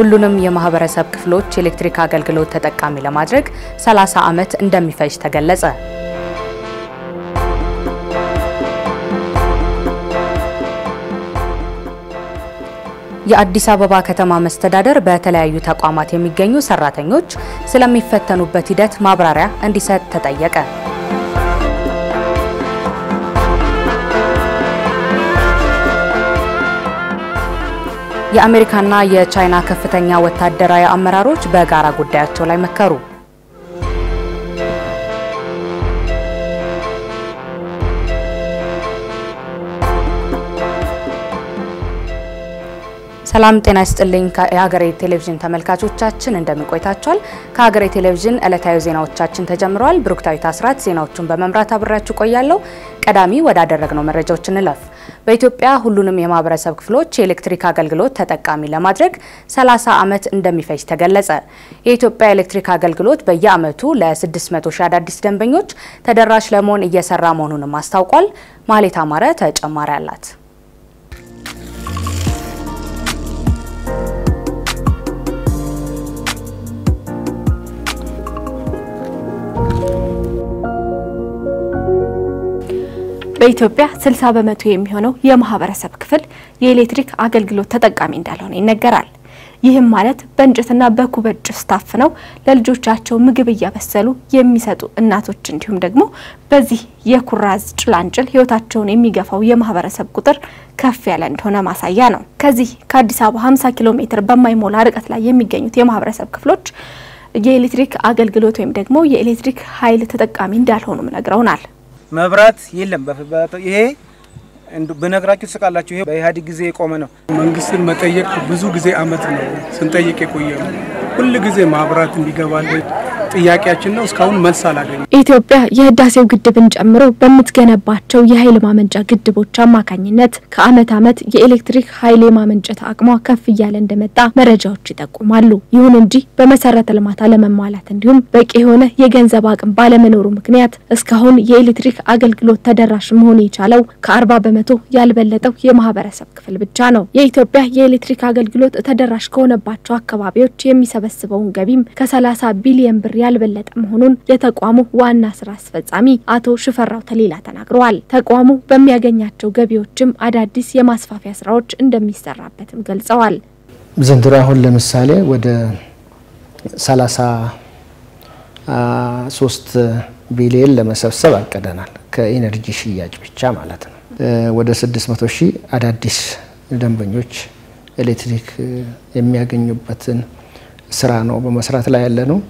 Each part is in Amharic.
ሁሉንም የማህበረሰብ ክፍሎች የኤሌክትሪክ አገልግሎት ተጠቃሚ ለማድረግ 30 ዓመት እንደሚፈጅ ተገለጸ። የአዲስ አበባ ከተማ መስተዳደር በተለያዩ ተቋማት የሚገኙ ሰራተኞች ስለሚፈተኑበት ሂደት ማብራሪያ እንዲሰጥ ተጠየቀ። የአሜሪካና የቻይና ከፍተኛ ወታደራዊ አመራሮች በጋራ ጉዳያቸው ላይ መከሩ። ሰላም ጤና ይስጥልኝ። የሀገሬ ቴሌቪዥን ተመልካቾቻችን እንደምን ቆይታችኋል? ከሀገሬ ቴሌቪዥን ዕለታዊ ዜናዎቻችን ተጀምረዋል። ብሩክታዊት አስራት ዜናዎቹን በመምራት አብሬያችሁ ቆያለሁ። ቀዳሚ ወዳደረግነው መረጃዎች እንለፍ። በኢትዮጵያ ሁሉንም የማህበረሰብ ክፍሎች የኤሌክትሪክ አገልግሎት ተጠቃሚ ለማድረግ 30 ዓመት እንደሚፈጅ ተገለጸ። የኢትዮጵያ ኤሌክትሪክ አገልግሎት በየዓመቱ ለ600 ሺህ አዳዲስ ደንበኞች ተደራሽ ለመሆን እየሰራ መሆኑንም አስታውቋል። ማሌት አማረ ተጨማሪ አላት። በኢትዮጵያ 60 በመቶ የሚሆነው የማህበረሰብ ክፍል የኤሌክትሪክ አገልግሎት ተጠቃሚ እንዳልሆነ ይነገራል። ይህም ማለት በእንጨትና በኩበት ጭስ ታፍነው ለልጆቻቸው ምግብ እያበሰሉ የሚሰጡ እናቶች እንዲሁም ደግሞ በዚህ የኩራዝ ጭላንጭል ህይወታቸውን የሚገፋው የማህበረሰብ ቁጥር ከፍ ያለ እንደሆነ ማሳያ ነው። ከዚህ ከአዲስ አበባ 50 ኪሎ ሜትር በማይሞላ ርቀት ላይ የሚገኙት የማህበረሰብ ክፍሎች የኤሌክትሪክ አገልግሎት ወይም ደግሞ የኤሌክትሪክ ኃይል ተጠቃሚ እንዳልሆኑም ነግረውናል። መብራት የለም። ይሄ ብነግራችሁ ትስቃላችሁ። ይሄ በኢህአዴግ ጊዜ የቆመ ነው። መንግስትን መጠየቅ ብዙ ጊዜ አመት ነው ስንጠይቅ የቆየ ነው። ሁል ጊዜ ማብራት እንዲገባልን ጥያቄያችን ነው። እስካሁን መልስ አላገኘም። ኢትዮጵያ የህዳሴው ግድብን ጨምሮ በምትገነባቸው የኃይል ማመንጫ ግድቦች አማካኝነት ከአመት አመት የኤሌክትሪክ ኃይል የማመንጨት አቅሟ ከፍ እያለ እንደመጣ መረጃዎች ይጠቁማሉ። ይሁን እንጂ በመሰረተ ልማት አለመሟላት እንዲሁም በቂ የሆነ የገንዘብ አቅም ባለመኖሩ ምክንያት እስካሁን የኤሌክትሪክ አገልግሎት ተደራሽ መሆን የቻለው ከአርባ በመቶ ያልበለጠው የማህበረሰብ ክፍል ብቻ ነው። የኢትዮጵያ የኤሌክትሪክ አገልግሎት ተደራሽ ከሆነባቸው አካባቢዎች የሚሰበስበውን ገቢም ከ30 ቢሊዮን ብር ያልበለጠ መሆኑን የተቋሙ ዋና ስራ አስፈጻሚ አቶ ሽፈራው ተሌላ ተናግረዋል። ተቋሙ በሚያገኛቸው ገቢዎችም አዳዲስ የማስፋፊያ ስራዎች እንደሚሰራበትም ገልጸዋል። ዘንድሮ አሁን ለምሳሌ ወደ 33 ቢሊዮን ለመሰብሰብ አቅደናል። ከኢነርጂ ሽያጭ ብቻ ማለት ነው። ወደ 600 ሺህ አዳዲስ ደንበኞች ኤሌክትሪክ የሚያገኙበትን ስራ ነው በመስራት ላይ ያለ ነው።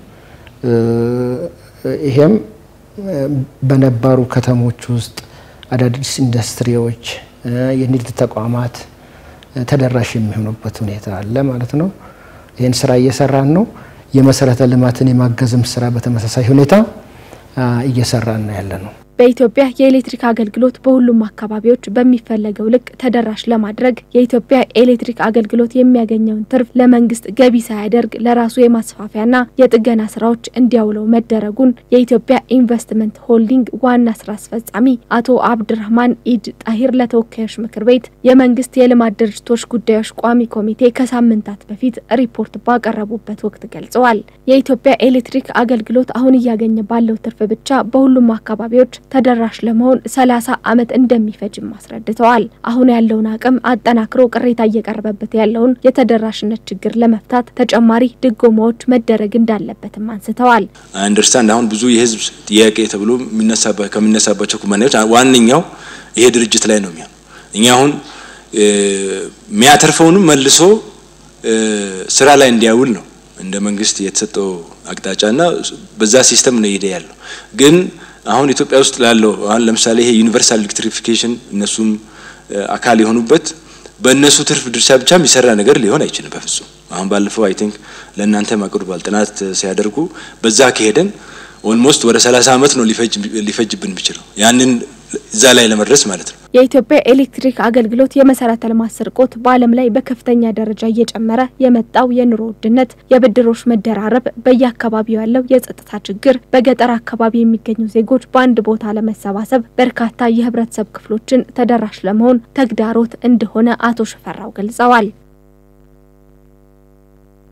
ይሄም በነባሩ ከተሞች ውስጥ አዳዲስ ኢንዱስትሪዎች፣ የንግድ ተቋማት ተደራሽ የሚሆኑበት ሁኔታ አለ ማለት ነው። ይህን ስራ እየሰራን ነው። የመሰረተ ልማትን የማገዝም ስራ በተመሳሳይ ሁኔታ እየሰራን ነው ያለ ነው። በኢትዮጵያ የኤሌክትሪክ አገልግሎት በሁሉም አካባቢዎች በሚፈለገው ልክ ተደራሽ ለማድረግ የኢትዮጵያ ኤሌክትሪክ አገልግሎት የሚያገኘውን ትርፍ ለመንግስት ገቢ ሳያደርግ ለራሱ የማስፋፊያና የጥገና ስራዎች እንዲያውለው መደረጉን የኢትዮጵያ ኢንቨስትመንት ሆልዲንግ ዋና ስራ አስፈጻሚ አቶ አብድራህማን ኢድ ጣሂር ለተወካዮች ምክር ቤት የመንግስት የልማት ድርጅቶች ጉዳዮች ቋሚ ኮሚቴ ከሳምንታት በፊት ሪፖርት ባቀረቡበት ወቅት ገልጸዋል። የኢትዮጵያ ኤሌክትሪክ አገልግሎት አሁን እያገኘ ባለው ትርፍ ብቻ በሁሉም አካባቢዎች ተደራሽ ለመሆን 30 ዓመት እንደሚፈጅም አስረድተዋል። አሁን ያለውን አቅም አጠናክሮ ቅሬታ እየቀረበበት ያለውን የተደራሽነት ችግር ለመፍታት ተጨማሪ ድጎማዎች መደረግ እንዳለበትም አንስተዋል። አንደርስታንድ አሁን ብዙ የህዝብ ጥያቄ ተብሎ ከሚነሳባቸው ኩባንያዎች ዋነኛው ይሄ ድርጅት ላይ ነው የሚሆነው። እኛ አሁን የሚያተርፈውንም መልሶ ስራ ላይ እንዲያውል ነው እንደ መንግስት የተሰጠው አቅጣጫና በዛ ሲስተም ነው እየሄደ ያለው ግን አሁን ኢትዮጵያ ውስጥ ላለው አሁን ለምሳሌ ይሄ ዩኒቨርሳል ኤሌክትሪፊኬሽን እነሱም አካል የሆኑበት በእነሱ ትርፍ ድርሻ ብቻ የሚሰራ ነገር ሊሆን አይችልም በፍጹም። አሁን ባለፈው አይ ቲንክ ለእናንተ አቅርቧል ጥናት ሲያደርጉ በዛ ከሄደን ኦልሞስት ወደ 30 ዓመት ነው ሊፈጅብን የሚችለው ያንን እዛ ላይ ለመድረስ ማለት ነው። የኢትዮጵያ ኤሌክትሪክ አገልግሎት የመሰረተ ልማት ስርቆት በዓለም ላይ በከፍተኛ ደረጃ እየጨመረ የመጣው የኑሮ ውድነት፣ የብድሮች መደራረብ፣ በየአካባቢው ያለው የጸጥታ ችግር፣ በገጠር አካባቢ የሚገኙ ዜጎች በአንድ ቦታ ለመሰባሰብ በርካታ የህብረተሰብ ክፍሎችን ተደራሽ ለመሆን ተግዳሮት እንደሆነ አቶ ሽፈራው ገልጸዋል።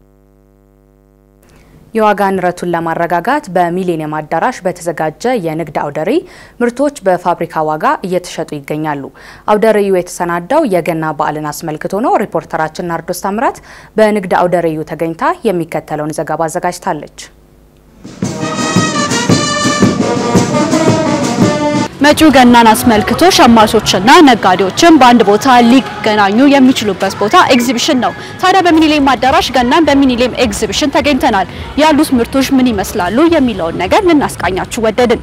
የዋጋ ንረቱን ለማረጋጋት በሚሊኒየም አዳራሽ በተዘጋጀ የንግድ አውደ ርዕይ ምርቶች በፋብሪካ ዋጋ እየተሸጡ ይገኛሉ። አውደ ርዕዩ የተሰናዳው የገና በዓልን አስመልክቶ ነው። ሪፖርተራችን ናርዶስ ታምራት በንግድ አውደ ርዕዩ ተገኝታ የሚከተለውን ዘገባ አዘጋጅታለች። መጪው ገናን አስመልክቶ ሸማቾችና ነጋዴዎችን በአንድ ቦታ ሊገናኙ የሚችሉበት ቦታ ኤግዚቢሽን ነው። ታዲያ በሚኒሊየም አዳራሽ ገናን በሚኒሊየም ኤግዚቢሽን ተገኝተናል። ያሉት ምርቶች ምን ይመስላሉ የሚለውን ነገር ልናስቃኛችሁ ወደድን።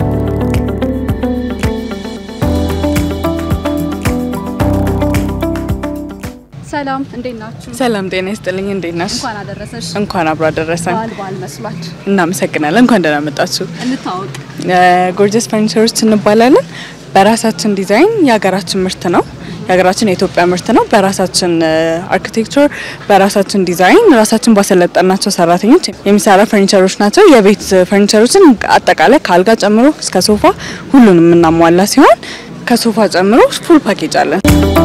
ሰላም፣ እንዴት ናችሁ? ሰላም ጤና ይስጥልኝ። እንዴት ነሽ? እንኳን አደረሰሽ። እንኳን አብሮ አደረሰን። በዓል በዓል መስሏል። እናመሰግናለን። እንኳን ደህና መጣችሁ። እንታወቅ። ጎርጀስ ፈርኒቸሮች እንባላለን። በራሳችን ዲዛይን የሀገራችን ምርት ነው። የሀገራችን የኢትዮጵያ ምርት ነው። በራሳችን አርኪቴክቸር፣ በራሳችን ዲዛይን ራሳችን ባሰለጠናቸው ሰራተኞች የሚሰራ ፈርኒቸሮች ናቸው። የቤት ፈርኒቸሮችን አጠቃላይ ከአልጋ ጨምሮ እስከ ሶፋ ሁሉንም የምናሟላ ሲሆን ከሶፋ ጨምሮ ፉል ፓኬጅ አለን።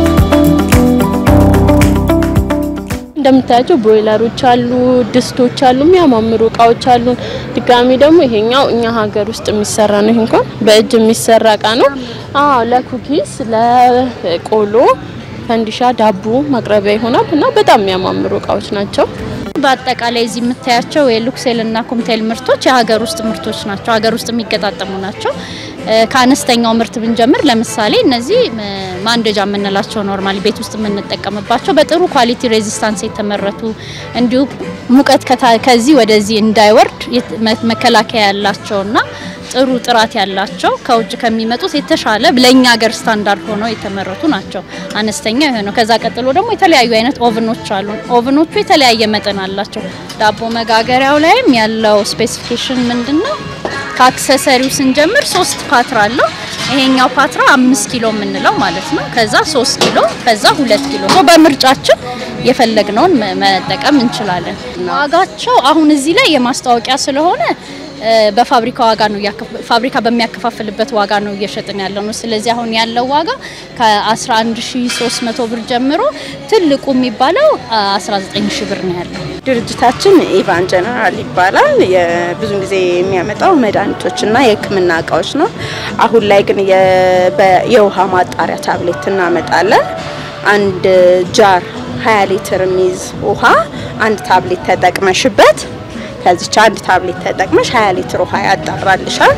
እንደምታያቸው ቦይለሮች አሉ፣ ድስቶች አሉ፣ የሚያማምሩ እቃዎች አሉ። ድጋሚ ደግሞ ይሄኛው እኛ ሀገር ውስጥ የሚሰራ ነው። ይሄ እንኳን በእጅ የሚሰራ እቃ ነው። አዎ ለኩኪስ፣ ለቆሎ፣ ፈንዲሻ፣ ዳቦ ማቅረቢያ ይሆናል እና በጣም የሚያማምሩ እቃዎች ናቸው። በአጠቃላይ እዚህ የምታያቸው የሉክሴል እና ኮምቴል ምርቶች የሀገር ውስጥ ምርቶች ናቸው። ሀገር ውስጥ የሚገጣጠሙ ናቸው። ከአነስተኛው ምርት ብንጀምር ለምሳሌ እነዚህ ማንደጃ የምንላቸው ኖርማሊ ቤት ውስጥ የምንጠቀምባቸው በጥሩ ኳሊቲ ሬዚስታንስ የተመረቱ እንዲሁም ሙቀት ከዚህ ወደዚህ እንዳይወርድ መከላከያ ያላቸውና ጥሩ ጥራት ያላቸው ከውጭ ከሚመጡት የተሻለ ለኛ ሀገር ስታንዳርድ ሆነው የተመረቱ ናቸው። አነስተኛ የሆነው ከዛ ቀጥሎ ደግሞ የተለያዩ አይነት ኦቭኖች አሉ። ኦቭኖቹ የተለያየ መጠን አላቸው። ዳቦ መጋገሪያው ላይም ያለው ስፔሲፊኬሽን ምንድን ነው? ከአክሰሰሪው ስንጀምር ሶስት ፓትራ አለው። ይሄኛው ፓትራ አምስት ኪሎ የምንለው ማለት ነው። ከዛ ሶስት ኪሎ ከዛ ሁለት ኪሎ ነው። በምርጫችን የፈለግነውን መጠቀም እንችላለን። ዋጋቸው አሁን እዚህ ላይ የማስታወቂያ ስለሆነ በፋብሪካ ዋጋ ነው ፋብሪካ በሚያከፋፍልበት ዋጋ ነው እየሸጥን ያለው ነው። ስለዚህ አሁን ያለው ዋጋ ከ11300 ብር ጀምሮ ትልቁ የሚባለው 19000 ብር ነው ያለው። ድርጅታችን ኢቫን ጀነራል ይባላል። ብዙ ጊዜ የሚያመጣው መድኃኒቶችና የሕክምና እቃዎች ነው። አሁን ላይ ግን የውሃ ማጣሪያ ታብሌት እናመጣለን። አንድ ጃር 20 ሊትር የሚይዝ ውሃ አንድ ታብሌት ተጠቅመሽበት ከዚች አንድ ታብሌት ተጠቅመሽ 20 ሊትር ውሃ ያጣራልሻል።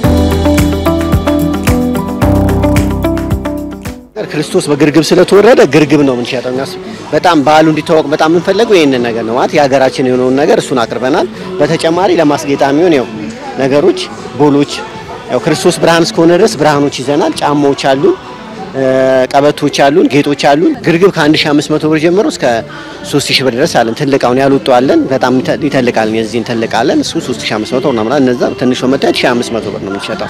ክርስቶስ በግርግብ ስለተወረደ ግርግብ ነው የምንሸጠው። እኛ በጣም በዓሉ እንዲታወቅ በጣም የምንፈልገው ይህንን ነገር ነው ማለት የሀገራችን የሆነውን ነገር እሱን አቅርበናል። በተጨማሪ ለማስጌጫ የሚሆን ያው ነገሮች ቦሎች፣ ያው ክርስቶስ ብርሃን እስከሆነ ድረስ ብርሃኖች ይዘናል። ጫማዎች አሉን፣ ቀበቶች አሉን፣ ጌጦች አሉን። ግርግብ ከ1500 ብር ጀምሮ እስከ 3000 ብር ድረስ አለን። ትልቅ አሁን ያልወጡ አለን። በጣም ይተልቃል። የዚህን ትልቃለን። እሱ 3500 ነው ማለት እነዛ ትንሽ ነው መጣ 1500 ብር ነው የምንሸጠው።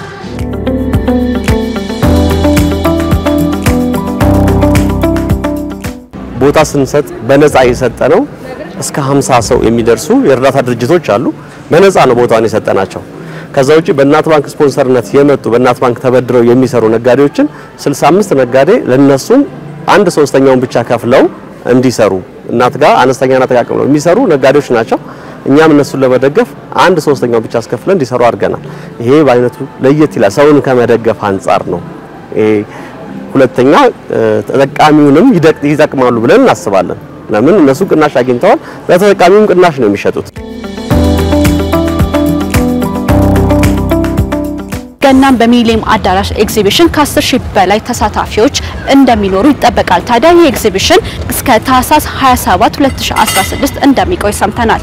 ቦታ ስንሰጥ በነፃ የሰጠ ነው። እስከ 50 ሰው የሚደርሱ የእርዳታ ድርጅቶች አሉ። በነፃ ነው ቦታውን የሰጠናቸው። ከዛ ውጪ በእናት ባንክ ስፖንሰርነት የመጡ በእናት ባንክ ተበድረው የሚሰሩ ነጋዴዎችን 65 ነጋዴ ለነሱም አንድ ሶስተኛውን ብቻ ከፍለው እንዲሰሩ እናት ጋር አነስተኛና ተቃቅመው የሚሰሩ ነጋዴዎች ናቸው። እኛም እነሱን ለመደገፍ አንድ ሶስተኛውን ብቻ አስከፍለን እንዲሰሩ አድርገናል። ይሄ በአይነቱ ለየት ይላል። ሰውን ከመደገፍ አንጻር ነው። ሁለተኛ ተጠቃሚውንም ይጠቅማሉ ብለን እናስባለን። ለምን እነሱ ቅናሽ አግኝተዋል፣ ለተጠቃሚውም ቅናሽ ነው የሚሸጡት። ገናን በሚሊኒየም አዳራሽ ኤግዚቢሽን ከ10 ሺህ በላይ ተሳታፊዎች እንደሚኖሩ ይጠበቃል። ታዲያ ይህ ኤግዚቢሽን እስከ ታህሳስ 27 2016 እንደሚቆይ ሰምተናል።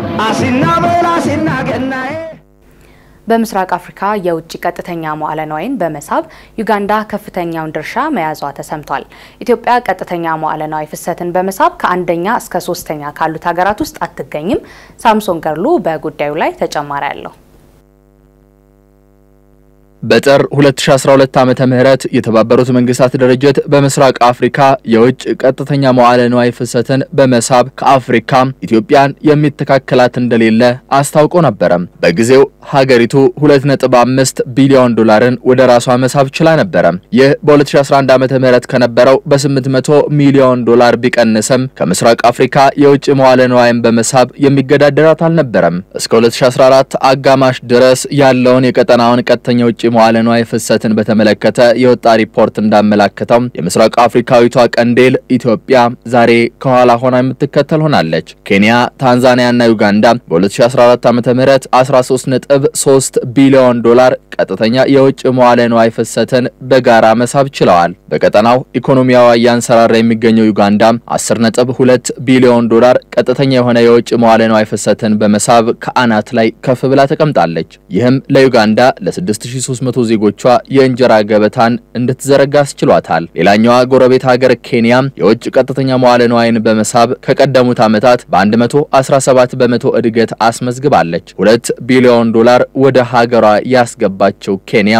በምስራቅ አፍሪካ የውጭ ቀጥተኛ መዋዕለ ንዋይን በመሳብ ዩጋንዳ ከፍተኛውን ድርሻ መያዟ ተሰምቷል። ኢትዮጵያ ቀጥተኛ መዋዕለ ንዋይ ፍሰትን በመሳብ ከአንደኛ እስከ ሶስተኛ ካሉት ሀገራት ውስጥ አትገኝም። ሳምሶን ገርሉ በጉዳዩ ላይ ተጨማሪ አለው። በጥር 2012 ዓመተ ምህረት የተባበሩት መንግስታት ድርጅት በምስራቅ አፍሪካ የውጭ ቀጥተኛ መዋዕለ ንዋይ ፍሰትን በመሳብ ከአፍሪካ ኢትዮጵያን የሚተካከላት እንደሌለ አስታውቆ ነበረ። በጊዜው ሀገሪቱ 2.5 ቢሊዮን ዶላርን ወደ ራሷ መሳብ ችላ ነበረ። ይህ በ2011 ዓመተ ምህረት ከነበረው በ800 ሚሊዮን ዶላር ቢቀንስም ከምስራቅ አፍሪካ የውጭ መዋዕለ ንዋይን በመሳብ የሚገዳደራት አልነበረም። እስከ 2014 አጋማሽ ድረስ ያለውን የቀጠናውን ቀጥተኛ ውጭ መዋዕለ ንዋይ ፍሰትን በተመለከተ የወጣ ሪፖርት እንዳመላከተው የምስራቅ አፍሪካዊቷ ቀንዴል ኢትዮጵያ ዛሬ ከኋላ ሆና የምትከተል ሆናለች። ኬንያ፣ ታንዛኒያና ዩጋንዳ በ2014 ዓ.ም 13.3 ቢሊዮን ዶላር ቀጥተኛ የውጭ መዋዕለ ንዋይ ፍሰትን በጋራ መሳብ ችለዋል። በቀጠናው ኢኮኖሚያዊ እያንሰራራ የሚገኘው ዩጋንዳ 10.2 ቢሊዮን ዶላር ቀጥተኛ የሆነ የውጭ መዋዕለ ንዋይ ፍሰትን በመሳብ ከአናት ላይ ከፍ ብላ ተቀምጣለች። ይህም ለዩጋንዳ ለ6300 ዜጎቿ የእንጀራ ገበታን እንድትዘረጋ አስችሏታል። ሌላኛዋ ጎረቤት ሀገር ኬንያ የውጭ ቀጥተኛ መዋዕለ ንዋይን በመሳብ ከቀደሙት ዓመታት በ117 በመቶ እድገት አስመዝግባለች። 2 ቢሊዮን ዶላር ወደ ሀገሯ ያስገባቸው ኬንያ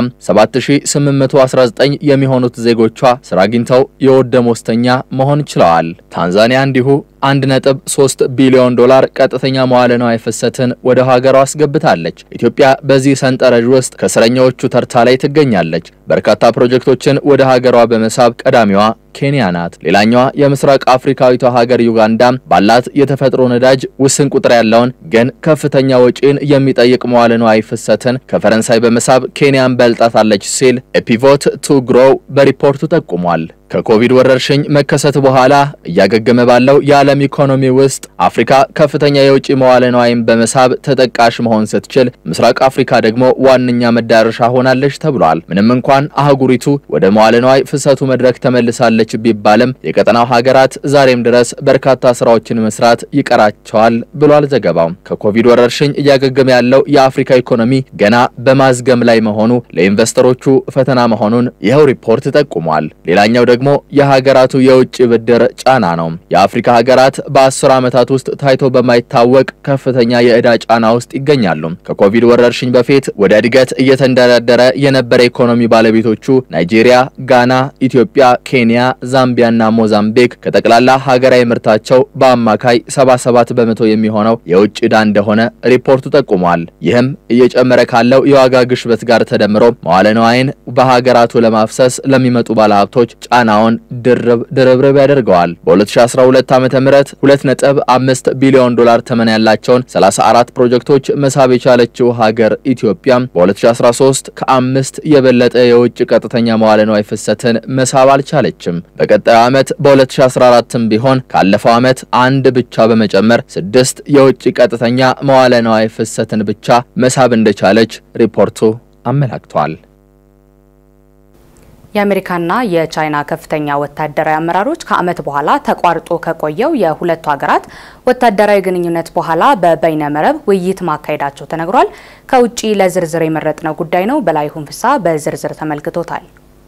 7819 የሚሆኑት ዜጎቿ ስራ አግኝተው የወር ደመወዝተኛ መሆን ችለዋል። ታንዛኒያ እንዲሁ 1.3 ቢሊዮን ዶላር ቀጥተኛ መዋዕለ ንዋይ ፍሰትን ወደ ሀገሯ አስገብታለች። ኢትዮጵያ በዚህ ሰንጠረዥ ውስጥ ከስረኛዎቹ ተርታ ላይ ትገኛለች። በርካታ ፕሮጀክቶችን ወደ ሀገሯ በመሳብ ቀዳሚዋ ኬንያ ናት። ሌላኛዋ የምስራቅ አፍሪካዊቷ ሀገር ዩጋንዳ ባላት የተፈጥሮ ነዳጅ ውስን ቁጥር ያለውን ግን ከፍተኛ ወጪን የሚጠይቅ መዋዕለ ንዋይ ፍሰትን ከፈረንሳይ በመሳብ ኬንያን በልጣታለች ሲል ኤፒቮት ቱ ግሮው በሪፖርቱ ጠቁሟል። ከኮቪድ ወረርሽኝ መከሰት በኋላ እያገገመ ባለው የዓለም ኢኮኖሚ ውስጥ አፍሪካ ከፍተኛ የውጭ መዋዕለ ንዋይን በመሳብ ተጠቃሽ መሆን ስትችል፣ ምስራቅ አፍሪካ ደግሞ ዋነኛ መዳረሻ ሆናለች ተብሏል። ምንም እንኳን አህጉሪቱ ወደ መዋዕለ ንዋይ ፍሰቱ መድረክ ተመልሳለች ቢባልም የቀጠናው ሀገራት ዛሬም ድረስ በርካታ ስራዎችን መስራት ይቀራቸዋል ብሏል ዘገባው። ከኮቪድ ወረርሽኝ እያገገመ ያለው የአፍሪካ ኢኮኖሚ ገና በማዝገም ላይ መሆኑ ለኢንቨስተሮቹ ፈተና መሆኑን ይኸው ሪፖርት ጠቁሟል። ሌላኛው ደግሞ የሀገራቱ የውጭ ብድር ጫና ነው። የአፍሪካ ሀገራት በአስር ዓመታት ውስጥ ታይቶ በማይታወቅ ከፍተኛ የዕዳ ጫና ውስጥ ይገኛሉ። ከኮቪድ ወረርሽኝ በፊት ወደ እድገት እየተንደረደረ የነበረ ኢኮኖሚ ባለቤቶቹ ናይጄሪያ፣ ጋና፣ ኢትዮጵያ፣ ኬንያ፣ ዛምቢያና ሞዛምቢክ ከጠቅላላ ሀገራዊ ምርታቸው በአማካይ 77 በመቶ የሚሆነው የውጭ ዕዳ እንደሆነ ሪፖርቱ ጠቁሟል። ይህም እየጨመረ ካለው የዋጋ ግሽበት ጋር ተደምሮ መዋለ ንዋይን በሀገራቱ ለማፍሰስ ለሚመጡ ባለሀብቶች ጫናውን ድርብ ድርብርብ ያደርገዋል። በ2012 ዓ.ም 2.5 ቢሊዮን ዶላር ተመን ያላቸውን 34 ፕሮጀክቶች መሳብ የቻለችው ሀገር ኢትዮጵያ በ2013 ከአምስት የበለጠ የውጭ ቀጥተኛ መዋለ ንዋይ ፍሰትን መሳብ አልቻለችም። በቀጣዩ ዓመት በ2014ም ቢሆን ካለፈው ዓመት አንድ ብቻ በመጨመር ስድስት የውጭ ቀጥተኛ መዋለ ንዋይ ፍሰትን ብቻ መሳብ እንደቻለች ሪፖርቱ አመላክቷል። የአሜሪካና የቻይና ከፍተኛ ወታደራዊ አመራሮች ከዓመት በኋላ ተቋርጦ ከቆየው የሁለቱ ሀገራት ወታደራዊ ግንኙነት በኋላ በበይነ መረብ ውይይት ማካሄዳቸው ተነግሯል። ከውጭ ለዝርዝር የመረጥነው ጉዳይ ነው። በላይሁን ፍሳ በዝርዝር ተመልክቶታል።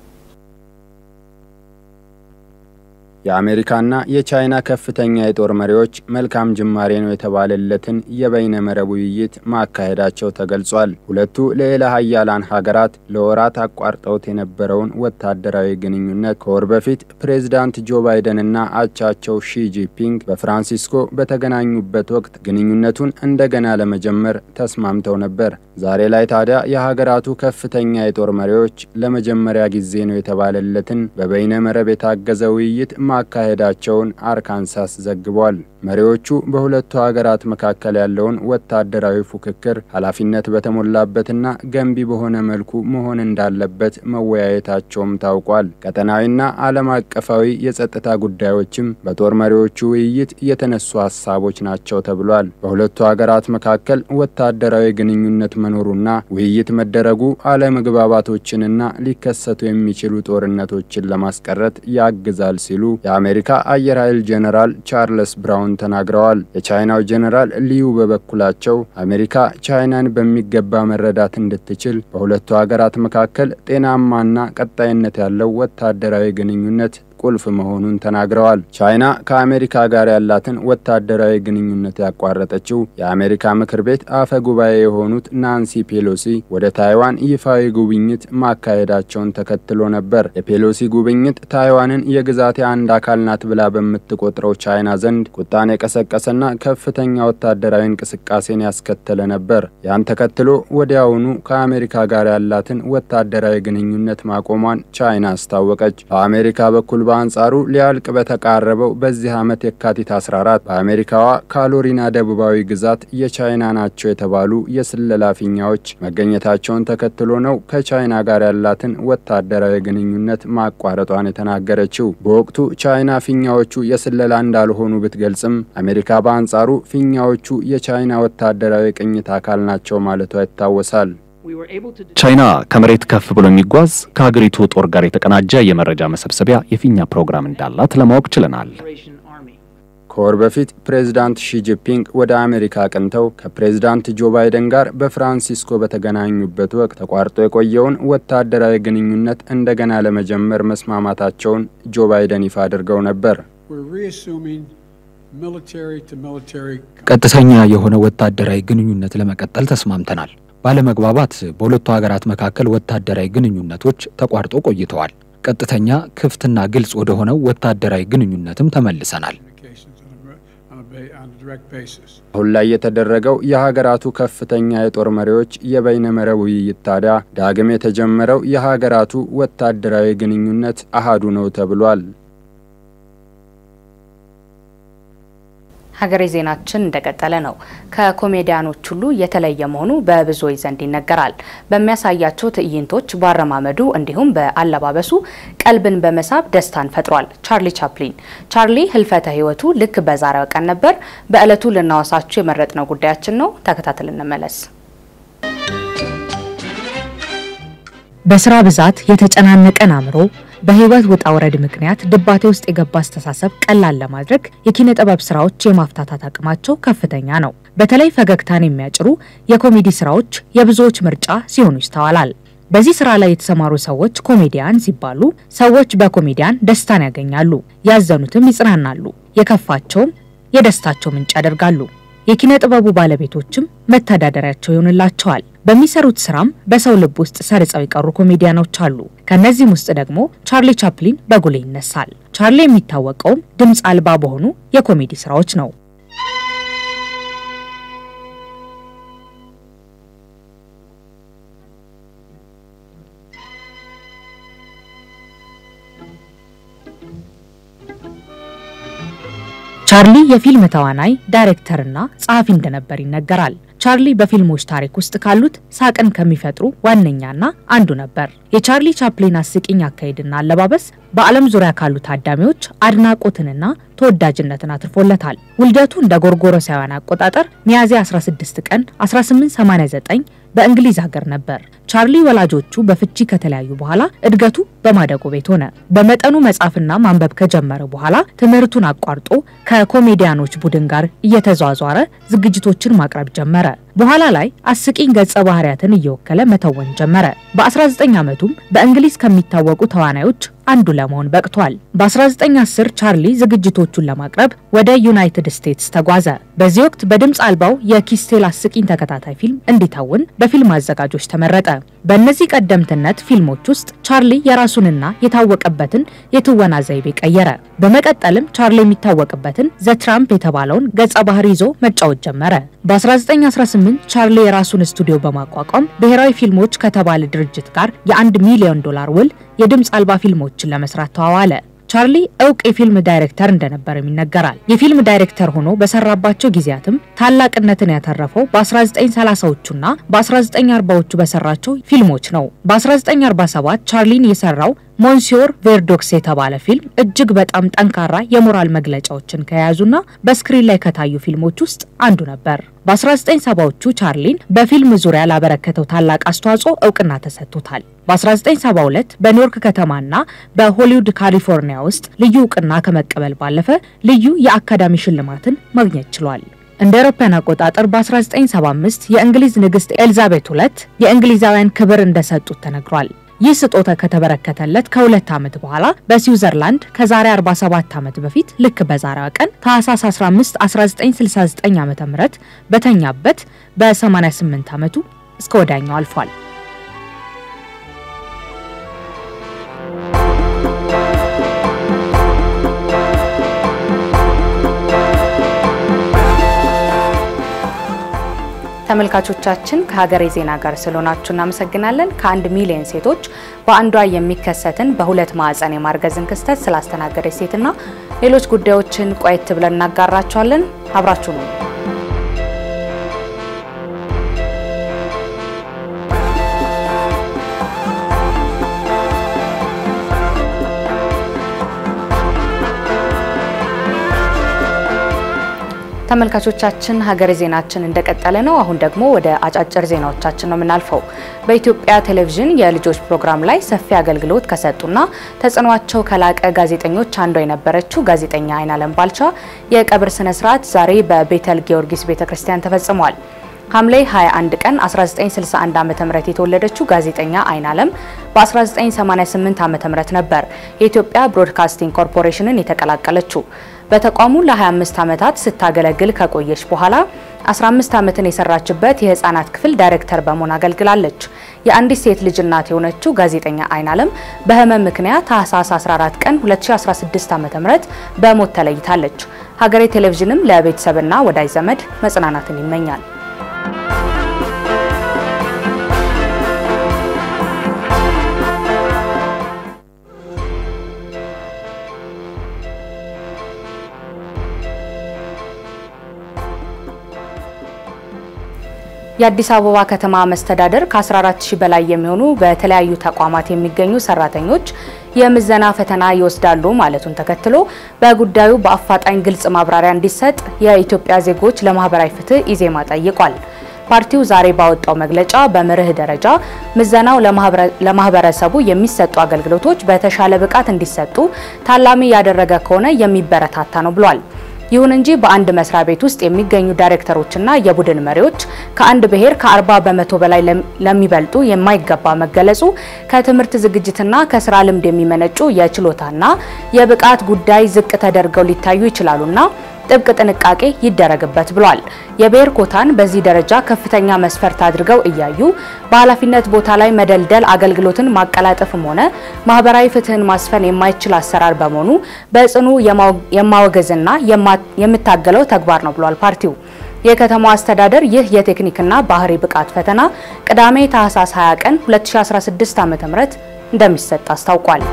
የአሜሪካና የቻይና ከፍተኛ የጦር መሪዎች መልካም ጅማሬ ነው የተባለለትን የበይነ መረብ ውይይት ማካሄዳቸው ተገልጿል። ሁለቱ ልዕለ ሀያላን ሀገራት ለወራት አቋርጠውት የነበረውን ወታደራዊ ግንኙነት ከወር በፊት ፕሬዝዳንት ጆ ባይደንና አቻቸው ሺ ጂንፒንግ በፍራንሲስኮ በተገናኙበት ወቅት ግንኙነቱን እንደገና ለመጀመር ተስማምተው ነበር። ዛሬ ላይ ታዲያ የሀገራቱ ከፍተኛ የጦር መሪዎች ለመጀመሪያ ጊዜ ነው የተባለለትን በበይነ መረብ የታገዘ ውይይት ማካሄዳቸውን አርካንሳስ ዘግቧል። መሪዎቹ በሁለቱ ሀገራት መካከል ያለውን ወታደራዊ ፉክክር ኃላፊነት በተሞላበትና ገንቢ በሆነ መልኩ መሆን እንዳለበት መወያየታቸውም ታውቋል። ቀጠናዊና ዓለም አቀፋዊ የጸጥታ ጉዳዮችም በጦር መሪዎቹ ውይይት የተነሱ ሀሳቦች ናቸው ተብሏል። በሁለቱ ሀገራት መካከል ወታደራዊ ግንኙነት መኖሩና ውይይት መደረጉ አለመግባባቶችንና ሊከሰቱ የሚችሉ ጦርነቶችን ለማስቀረት ያግዛል ሲሉ የአሜሪካ አየር ኃይል ጄኔራል ቻርልስ ብራውን ተናግረዋል። የቻይናው ጄኔራል ሊዩ በበኩላቸው አሜሪካ ቻይናን በሚገባ መረዳት እንድትችል በሁለቱ ሀገራት መካከል ጤናማና ቀጣይነት ያለው ወታደራዊ ግንኙነት ቁልፍ መሆኑን ተናግረዋል። ቻይና ከአሜሪካ ጋር ያላትን ወታደራዊ ግንኙነት ያቋረጠችው የአሜሪካ ምክር ቤት አፈ ጉባኤ የሆኑት ናንሲ ፔሎሲ ወደ ታይዋን ይፋዊ ጉብኝት ማካሄዳቸውን ተከትሎ ነበር። የፔሎሲ ጉብኝት ታይዋንን የግዛቴ አንድ አካል ናት ብላ በምትቆጥረው ቻይና ዘንድ ቁጣን የቀሰቀሰና ከፍተኛ ወታደራዊ እንቅስቃሴን ያስከተለ ነበር። ያን ተከትሎ ወዲያውኑ ከአሜሪካ ጋር ያላትን ወታደራዊ ግንኙነት ማቆሟን ቻይና አስታወቀች። በአሜሪካ በኩል በአንጻሩ ሊያልቅ በተቃረበው በዚህ ዓመት የካቲት 14 በአሜሪካዋ ካሎሪና ደቡባዊ ግዛት የቻይና ናቸው የተባሉ የስለላ ፊኛዎች መገኘታቸውን ተከትሎ ነው ከቻይና ጋር ያላትን ወታደራዊ ግንኙነት ማቋረጧን የተናገረችው። በወቅቱ ቻይና ፊኛዎቹ የስለላ እንዳልሆኑ ብትገልጽም አሜሪካ በአንጻሩ ፊኛዎቹ የቻይና ወታደራዊ ቅኝት አካል ናቸው ማለቷ ይታወሳል። ቻይና ከመሬት ከፍ ብሎ የሚጓዝ ከሀገሪቱ ጦር ጋር የተቀናጀ የመረጃ መሰብሰቢያ የፊኛ ፕሮግራም እንዳላት ለማወቅ ችለናል። ከወር በፊት ፕሬዝዳንት ሺጂፒንግ ወደ አሜሪካ አቅንተው ከፕሬዝዳንት ጆ ባይደን ጋር በፍራንሲስኮ በተገናኙበት ወቅት ተቋርጦ የቆየውን ወታደራዊ ግንኙነት እንደገና ለመጀመር መስማማታቸውን ጆ ባይደን ይፋ አድርገው ነበር። ቀጥተኛ የሆነ ወታደራዊ ግንኙነት ለመቀጠል ተስማምተናል። ባለመግባባት በሁለቱ ሀገራት መካከል ወታደራዊ ግንኙነቶች ተቋርጦ ቆይተዋል። ቀጥተኛ ክፍትና ግልጽ ወደ ሆነው ወታደራዊ ግንኙነትም ተመልሰናል። አሁን ላይ የተደረገው የሀገራቱ ከፍተኛ የጦር መሪዎች የበይነ መረብ ውይይት ታዲያ ዳግም የተጀመረው የሀገራቱ ወታደራዊ ግንኙነት አሃዱ ነው ተብሏል። ሀገሬ ዜናችን እንደቀጠለ ነው። ከኮሜዲያኖች ሁሉ የተለየ መሆኑ በብዙዎች ዘንድ ይነገራል። በሚያሳያቸው ትዕይንቶች፣ በአረማመዱ እንዲሁም በአለባበሱ ቀልብን በመሳብ ደስታን ፈጥሯል። ቻርሊ ቻፕሊን። ቻርሊ ህልፈተ ህይወቱ ልክ በዛሬው ቀን ነበር። በእለቱ ልናወሳችሁ የመረጥነው ጉዳያችን ነው። ተከታተል እንመለስ። በስራ ብዛት የተጨናነቀን አእምሮ በህይወት ውጣ ውረድ ምክንያት ድባቴ ውስጥ የገባ አስተሳሰብ ቀላል ለማድረግ የኪነ ጥበብ ስራዎች የማፍታታት አቅማቸው ከፍተኛ ነው። በተለይ ፈገግታን የሚያጭሩ የኮሜዲ ስራዎች የብዙዎች ምርጫ ሲሆኑ ይስተዋላል። በዚህ ስራ ላይ የተሰማሩ ሰዎች ኮሜዲያን ሲባሉ ሰዎች በኮሜዲያን ደስታን ያገኛሉ፣ ያዘኑትም ይጽናናሉ፣ የከፋቸውም የደስታቸው ምንጭ ያደርጋሉ። የኪነ ጥበቡ ባለቤቶችም መተዳደሪያቸው ይሆንላቸዋል። በሚሰሩት ስራም በሰው ልብ ውስጥ ሰርጸው የቀሩ ኮሜዲያኖች አሉ። ከነዚህም ውስጥ ደግሞ ቻርሊ ቻፕሊን በጉልህ ይነሳል። ቻርሊ የሚታወቀውም ድምፅ አልባ በሆኑ የኮሜዲ ስራዎች ነው። ቻርሊ የፊልም ተዋናይ ዳይሬክተርና ጸሐፊ እንደነበር ይነገራል። ቻርሊ በፊልሞች ታሪክ ውስጥ ካሉት ሳቅን ከሚፈጥሩ ዋነኛና አንዱ ነበር። የቻርሊ ቻፕሊን አስቂኝ አካሄድና አለባበስ በዓለም ዙሪያ ካሉ ታዳሚዎች አድናቆትንና ተወዳጅነትን አትርፎለታል። ውልደቱ እንደ ጎርጎሮሳውያን አቆጣጠር ሚያዝያ 16 ቀን 1889 በእንግሊዝ ሀገር ነበር። ቻርሊ ወላጆቹ በፍቺ ከተለያዩ በኋላ እድገቱ በማደጎ ቤት ሆነ። በመጠኑ መጻፍና ማንበብ ከጀመረ በኋላ ትምህርቱን አቋርጦ ከኮሜዲያኖች ቡድን ጋር እየተዟዟረ ዝግጅቶችን ማቅረብ ጀመረ። በኋላ ላይ አስቂኝ ገጸ ባህሪያትን እየወከለ መተወን ጀመረ። በ19 ዓመቱም በእንግሊዝ ከሚታወቁ ተዋናዮች አንዱ ለመሆን በቅቷል። በ1910 ቻርሊ ዝግጅቶቹን ለማቅረብ ወደ ዩናይትድ ስቴትስ ተጓዘ። በዚህ ወቅት በድምፅ አልባው የኪስቴል አስቂኝ ተከታታይ ፊልም እንዲተውን በፊልም አዘጋጆች ተመረጠ። በእነዚህ ቀደምትነት ፊልሞች ውስጥ ቻርሊ የራሱንና የታወቀበትን የትወና ዘይቤ ቀየረ። በመቀጠልም ቻርሊ የሚታወቅበትን ዘ ትራምፕ የተባለውን ገጸ ባህሪ ይዞ መጫወት ጀመረ። በ1918 ቻርሊ የራሱን ስቱዲዮ በማቋቋም ብሔራዊ ፊልሞች ከተባለ ድርጅት ጋር የአንድ ሚሊዮን ዶላር ውል የድምፅ አልባ ፊልሞችን ለመስራት ተዋዋለ። ቻርሊ እውቅ የፊልም ዳይሬክተር እንደነበርም ይነገራል። የፊልም ዳይሬክተር ሆኖ በሰራባቸው ጊዜያትም ታላቅነትን ያተረፈው በ1930ዎቹና በ1940ዎቹ በሰራቸው ፊልሞች ነው። በ1947 ቻርሊን የሰራው ሞንሲዮር ቬርዶክስ የተባለ ፊልም እጅግ በጣም ጠንካራ የሞራል መግለጫዎችን ከያዙና በስክሪን ላይ ከታዩ ፊልሞች ውስጥ አንዱ ነበር። በ1970ዎቹ ቻርሊን በፊልም ዙሪያ ላበረከተው ታላቅ አስተዋጽኦ እውቅና ተሰጥቶታል። በ1972 በኒውዮርክ ከተማና በሆሊውድ ካሊፎርኒያ ውስጥ ልዩ እውቅና ከመቀበል ባለፈ ልዩ የአካዳሚ ሽልማትን ማግኘት ችሏል። እንደ አውሮፓውያን አቆጣጠር በ1975 የእንግሊዝ ንግስት ኤልዛቤት ሁለት የእንግሊዛውያን ክብር እንደሰጡት ተነግሯል። ይህ ስጦታ ከተበረከተለት ከሁለት ዓመት በኋላ በስዊዘርላንድ ከዛሬ 47 ዓመት በፊት ልክ በዛሬዋ ቀን ታህሳስ 15 1969 ዓ.ም በተኛበት በ88 ዓመቱ እስከ ወዳኛው አልፏል። ተመልካቾቻችን ከሀገሬ ዜና ጋር ስለሆናችሁ እናመሰግናለን። ከአንድ ሚሊዮን ሴቶች በአንዷ የሚከሰትን በሁለት ማዕፀን የማርገዝን ክስተት ስላስተናገደች ሴትና ሌሎች ጉዳዮችን ቆየት ብለን እናጋራችኋለን። አብራችሁ ነው። ተመልካቾቻችን ሀገሬ ዜናችን እንደቀጠለ ነው። አሁን ደግሞ ወደ አጫጭር ዜናዎቻችን ነው የምናልፈው። በኢትዮጵያ ቴሌቪዥን የልጆች ፕሮግራም ላይ ሰፊ አገልግሎት ከሰጡና ተጽዕኗቸው ከላቀ ጋዜጠኞች አንዷ የነበረችው ጋዜጠኛ አይናለም ባልቻ የቀብር ስነ ስርዓት ዛሬ በቤተል ጊዮርጊስ ቤተክርስቲያን ተፈጽሟል። ሐምሌ 21 ቀን 1961 ዓ.ም የተወለደችው ጋዜጠኛ አይናለም በ1988 ዓ.ም ነበር የኢትዮጵያ ብሮድካስቲንግ ኮርፖሬሽንን የተቀላቀለችው። በተቋሙ ለ25 ዓመታት ስታገለግል ከቆየች በኋላ 15 ዓመትን የሰራችበት የህፃናት ክፍል ዳይሬክተር በመሆን አገልግላለች። የአንዲት ሴት ልጅ እናት የሆነችው ጋዜጠኛ አይናለም በህመም ምክንያት ታህሳስ 14 ቀን 2016 ዓ.ም በሞት ተለይታለች። ሀገሬ ቴሌቪዥንም ለቤተሰብና ወዳጅ ዘመድ መጽናናትን ይመኛል። የአዲስ አበባ ከተማ መስተዳደር ከ14 ሺህ በላይ የሚሆኑ በተለያዩ ተቋማት የሚገኙ ሰራተኞች የምዘና ፈተና ይወስዳሉ ማለቱን ተከትሎ በጉዳዩ በአፋጣኝ ግልጽ ማብራሪያ እንዲሰጥ የኢትዮጵያ ዜጎች ለማህበራዊ ፍትህ ኢዜማ ጠይቋል። ፓርቲው ዛሬ ባወጣው መግለጫ በመርህ ደረጃ ምዘናው ለማህበረሰቡ የሚሰጡ አገልግሎቶች በተሻለ ብቃት እንዲሰጡ ታላሚ ያደረገ ከሆነ የሚበረታታ ነው ብሏል። ይሁን እንጂ በአንድ መስሪያ ቤት ውስጥ የሚገኙ ዳይሬክተሮችና የቡድን መሪዎች ከአንድ ብሔር ከ40 በመቶ በላይ ለሚበልጡ የማይገባ መገለጹ ከትምህርት ዝግጅትና ከስራ ልምድ የሚመነጩ የችሎታና የብቃት ጉዳይ ዝቅ ተደርገው ሊታዩ ይችላሉና ጥብቅ ጥንቃቄ ይደረግበት ብሏል። የብሔር ኮታን በዚህ ደረጃ ከፍተኛ መስፈርት አድርገው እያዩ በኃላፊነት ቦታ ላይ መደልደል አገልግሎትን ማቀላጠፍም ሆነ ማህበራዊ ፍትህን ማስፈን የማይችል አሰራር በመሆኑ በጽኑ የማወገዝና የምታገለው ተግባር ነው ብሏል ፓርቲው። የከተማው አስተዳደር ይህ የቴክኒክና ባህሪ ብቃት ፈተና ቅዳሜ ታህሳስ 20 ቀን 2016 ዓ.ም እንደሚሰጥ አስታውቋል።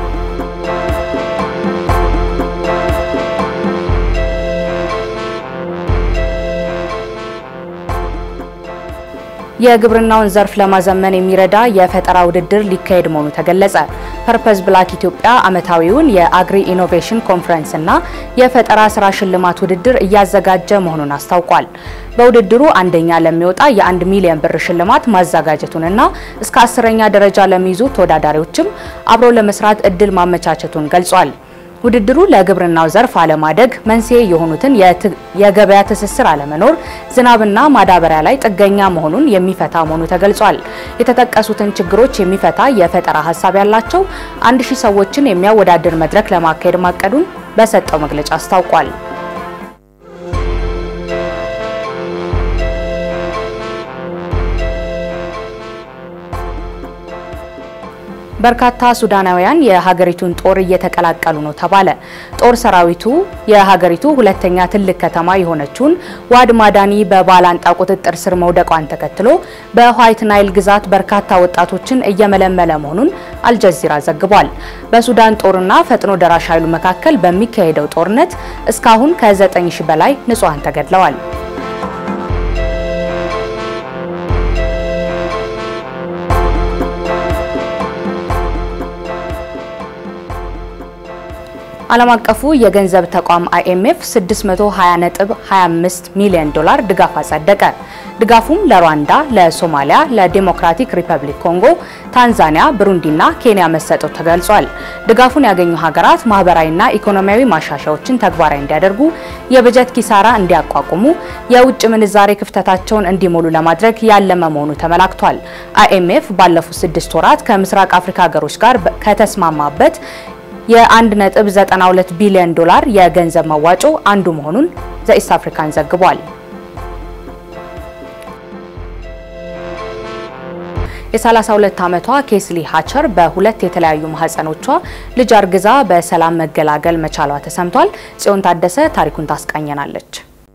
የግብርናውን ዘርፍ ለማዘመን የሚረዳ የፈጠራ ውድድር ሊካሄድ መሆኑ ተገለጸ። ፐርፐዝ ብላክ ኢትዮጵያ ዓመታዊውን የአግሪ ኢኖቬሽን ኮንፈረንስ እና የፈጠራ ስራ ሽልማት ውድድር እያዘጋጀ መሆኑን አስታውቋል። በውድድሩ አንደኛ ለሚወጣ የአንድ ሚሊዮን ብር ሽልማት ማዘጋጀቱንና እስከ አስረኛ ደረጃ ለሚይዙ ተወዳዳሪዎችም አብሮ ለመስራት እድል ማመቻቸቱን ገልጿል። ውድድሩ ለግብርናው ዘርፍ አለማደግ መንስኤ የሆኑትን የገበያ ትስስር አለመኖር፣ ዝናብና ማዳበሪያ ላይ ጥገኛ መሆኑን የሚፈታ መሆኑ ተገልጿል። የተጠቀሱትን ችግሮች የሚፈታ የፈጠራ ሀሳብ ያላቸው አንድ ሺህ ሰዎችን የሚያወዳድር መድረክ ለማካሄድ ማቀዱን በሰጠው መግለጫ አስታውቋል። በርካታ ሱዳናውያን የሀገሪቱን ጦር እየተቀላቀሉ ነው ተባለ። ጦር ሰራዊቱ የሀገሪቱ ሁለተኛ ትልቅ ከተማ የሆነችውን ዋድ ማዳኒ በባላንጣ ቁጥጥር ስር መውደቋን ተከትሎ በዋይት ናይል ግዛት በርካታ ወጣቶችን እየመለመለ መሆኑን አልጀዚራ ዘግቧል። በሱዳን ጦርና ፈጥኖ ደራሽ ኃይሉ መካከል በሚካሄደው ጦርነት እስካሁን ከ9 ሺህ በላይ ንጹሃን ተገድለዋል። ዓለም አቀፉ የገንዘብ ተቋም አይኤምኤፍ 620.25 ሚሊዮን ዶላር ድጋፍ አጸደቀ። ድጋፉም ለሩዋንዳ፣ ለሶማሊያ፣ ለዲሞክራቲክ ሪፐብሊክ ኮንጎ፣ ታንዛኒያ፣ ብሩንዲና ኬንያ መሰጠቱ ተገልጿል። ድጋፉን ያገኙ ሀገራት ማህበራዊና ኢኮኖሚያዊ ማሻሻያዎችን ተግባራዊ እንዲያደርጉ፣ የበጀት ኪሳራ እንዲያቋቁሙ፣ የውጭ ምንዛሬ ክፍተታቸውን እንዲሞሉ ለማድረግ ያለመ መሆኑ ተመላክቷል። አይኤምኤፍ ባለፉት ስድስት ወራት ከምስራቅ አፍሪካ ሀገሮች ጋር ከተስማማበት የ1.92 ቢሊዮን ዶላር የገንዘብ መዋጮ አንዱ መሆኑን ዘኢስት አፍሪካን ዘግቧል። የ32 ዓመቷ ኬስሊ ሃቸር በሁለት የተለያዩ ማህፀኖቿ ልጅ አርግዛ በሰላም መገላገል መቻሏ ተሰምቷል። ጽዮን ታደሰ ታሪኩን ታስቃኘናለች።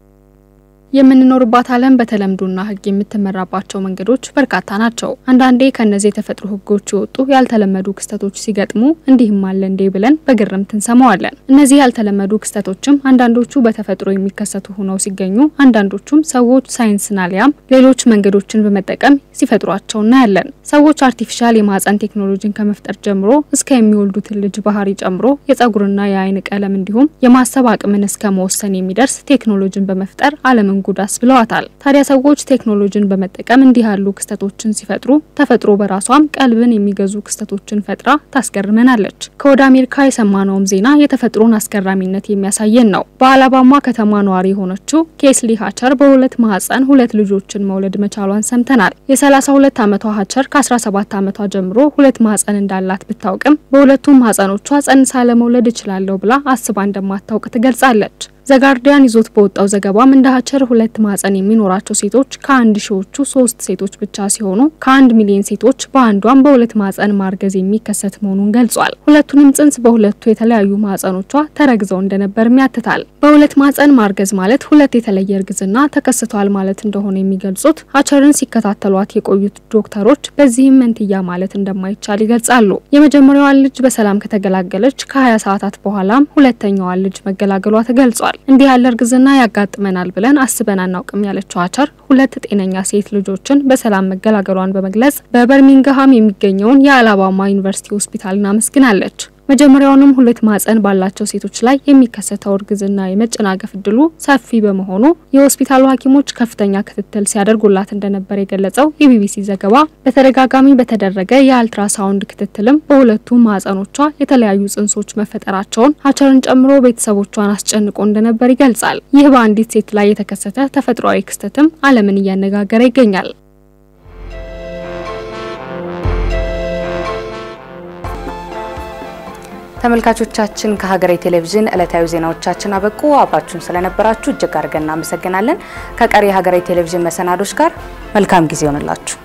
የምንኖርባት ዓለም በተለምዶና ሕግ የምትመራባቸው መንገዶች በርካታ ናቸው። አንዳንዴ ከነዚህ የተፈጥሮ ሕጎች የወጡ ያልተለመዱ ክስተቶች ሲገጥሙ እንዲህም አለ እንዴ ብለን በግርምት እንሰማዋለን። እነዚህ ያልተለመዱ ክስተቶችም አንዳንዶቹ በተፈጥሮ የሚከሰቱ ሆነው ሲገኙ፣ አንዳንዶቹም ሰዎች ሳይንስን አሊያም ሌሎች መንገዶችን በመጠቀም ሲፈጥሯቸው እናያለን። ሰዎች አርቲፊሻል የማህፀን ቴክኖሎጂን ከመፍጠር ጀምሮ እስከ የሚወልዱትን ልጅ ባህሪ ጨምሮ የጸጉርና የአይን ቀለም እንዲሁም የማሰብ አቅምን እስከ መወሰን የሚደርስ ቴክኖሎጂን በመፍጠር ዓለምን ጉዳስ ብለዋታል። ታዲያ ሰዎች ቴክኖሎጂን በመጠቀም እንዲህ ያሉ ክስተቶችን ሲፈጥሩ ተፈጥሮ በራሷም ቀልብን የሚገዙ ክስተቶችን ፈጥራ ታስገርመናለች። ከወደ አሜሪካ የሰማነውም ዜና የተፈጥሮን አስገራሚነት የሚያሳየን ነው። በአላባማ ከተማ ነዋሪ የሆነችው ኬስሊ ሃቸር በሁለት ማህፀን ሁለት ልጆችን መውለድ መቻሏን ሰምተናል። የ32 ዓመቷ ሃቸር ከ17 ዓመቷ ጀምሮ ሁለት ማህፀን እንዳላት ብታውቅም በሁለቱም ማህፀኖቿ ጸንሳ ለመውለድ እችላለሁ ብላ አስባ እንደማታውቅ ትገልጻለች። ዘጋርዲያን ይዞት በወጣው ዘገባም እንደ ሀቸር ሁለት ማህፀን የሚኖራቸው ሴቶች ከአንድ ሺዎቹ ሶስት ሴቶች ብቻ ሲሆኑ ከአንድ ሚሊዮን ሴቶች በአንዷም በሁለት ማህፀን ማርገዝ የሚከሰት መሆኑን ገልጿል። ሁለቱንም ጽንስ በሁለቱ የተለያዩ ማህፀኖቿ ተረግዘው እንደነበርም ያትታል። በሁለት ማህፀን ማርገዝ ማለት ሁለት የተለየ እርግዝና ተከስቷል ማለት እንደሆነ የሚገልጹት ሀቸርን ሲከታተሏት የቆዩት ዶክተሮች በዚህም መንትያ ማለት እንደማይቻል ይገልጻሉ። የመጀመሪያዋን ልጅ በሰላም ከተገላገለች ከ20 ሰዓታት በኋላም ሁለተኛዋን ልጅ መገላገሏ ተገልጿል። እንዲህ ያለ እርግዝና ያጋጥመናል ብለን አስበን አናውቅም ያለችው ሀቸር ሁለት ጤነኛ ሴት ልጆችን በሰላም መገላገሏን በመግለጽ በበርሚንግሃም የሚገኘውን የአላባማ ዩኒቨርሲቲ ሆስፒታልን አመስግናለች። መጀመሪያውንም ሁለት ማህፀን ባላቸው ሴቶች ላይ የሚከሰተው እርግዝና የመጨናገፍ እድሉ ሰፊ በመሆኑ የሆስፒታሉ ሐኪሞች ከፍተኛ ክትትል ሲያደርጉላት እንደነበር የገለጸው የቢቢሲ ዘገባ በተደጋጋሚ በተደረገ የአልትራሳውንድ ክትትልም በሁለቱ ማህፀኖቿ የተለያዩ ጽንሶች መፈጠራቸውን ሀቸርን ጨምሮ ቤተሰቦቿን አስጨንቆ እንደነበር ይገልጻል። ይህ በአንዲት ሴት ላይ የተከሰተ ተፈጥሯዊ ክስተትም ዓለምን እያነጋገረ ይገኛል። ተመልካቾቻችን ከሀገሬ ቴሌቪዥን ዕለታዊ ዜናዎቻችን አበቁ። አብራችሁን ስለነበራችሁ እጅግ አድርገን እናመሰግናለን። ከቀሪ የሀገሬ ቴሌቪዥን መሰናዶች ጋር መልካም ጊዜ ይሆንላችሁ።